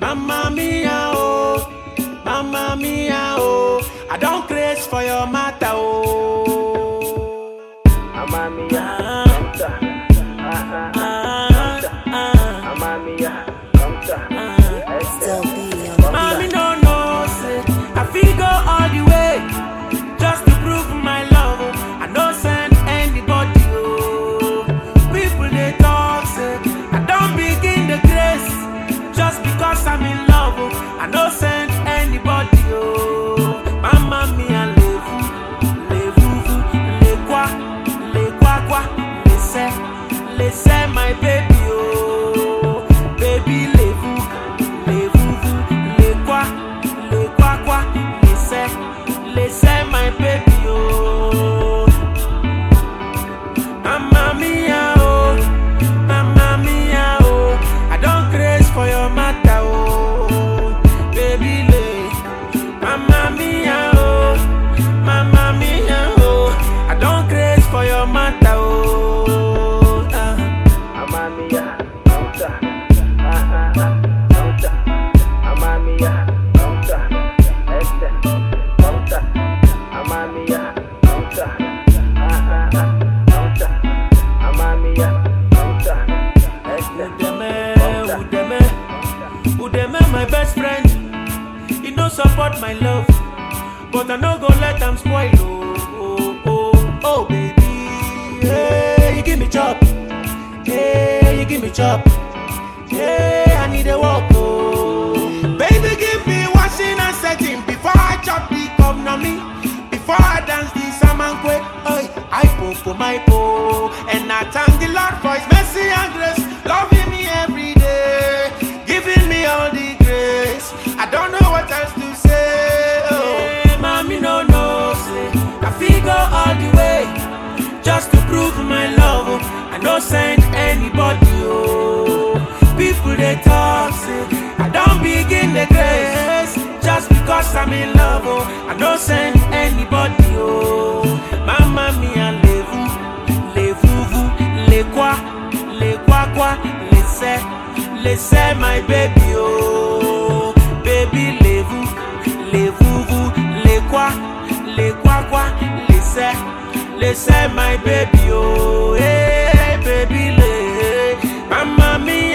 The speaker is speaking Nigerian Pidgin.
Mamma mia, oh, mamma mia, oh. I don't craze for your matter, oh. Mamma mia, Ah, come ta. Ah, ah, ah, ah, ah, Mamma mia, come ta. ah. Still be on the Mommy no know, say I feel go all the way just to prove my love. oh. I no send anybody. Oh. People they talk, say I don't begin the grace just because I'm in love. Oh. I no send anybody. Oh. Mama mia le vous, le vous, vous, le quoi, le quoi quoi, le c'est, le c'est my baby. Oh. Baby le vous, le vous, vous, le quoi, le quoi quoi, le c'est, le c'est my baby. Oh. Mamma mia, oh, mamma mia, oh, I don't craze for your matter, oh, baby, lay. Mamma mia, oh, mamma mia, oh, I don't craze for your matter, oh. ah. Mamma mia, come ta. Ah, ah, ah, come ta. Mamma mia, come ta. Este, come ta. Mamma mia, come ta. Ah, ah, ah, come ta. Mamma mia, come ta. Este, Udeme, Udeme, Udeme, my best friend. He no support my love, but I no go let am spoil. Oh, oh, oh, oh, baby, hey, you give me chop, hey, you give me chop, hey, I need a walk. Oh, baby, give me washing and setting before I chop the come na me. Before I dance the samankwe, oi, I popo my po, and I thank the Lord for His mercy and grace, loving me every day, giving me all the grace. I don't know what else to say. Oh, hey, mommy, no, no, say I feel go all the way just to prove my love. Oh. I no send anybody. Oh, people they talk, say I don't begin the grace just because I'm in love. Oh, I no send anybody. Oh, mama mia le vous, le vous vous, le quoi, le quoi quoi, le c'est, le c'est my baby. Oh, baby le vous, le vous vous, le quoi, le quoi quoi, le c'est, le c'est my baby. Oh, hey baby le, mama mia.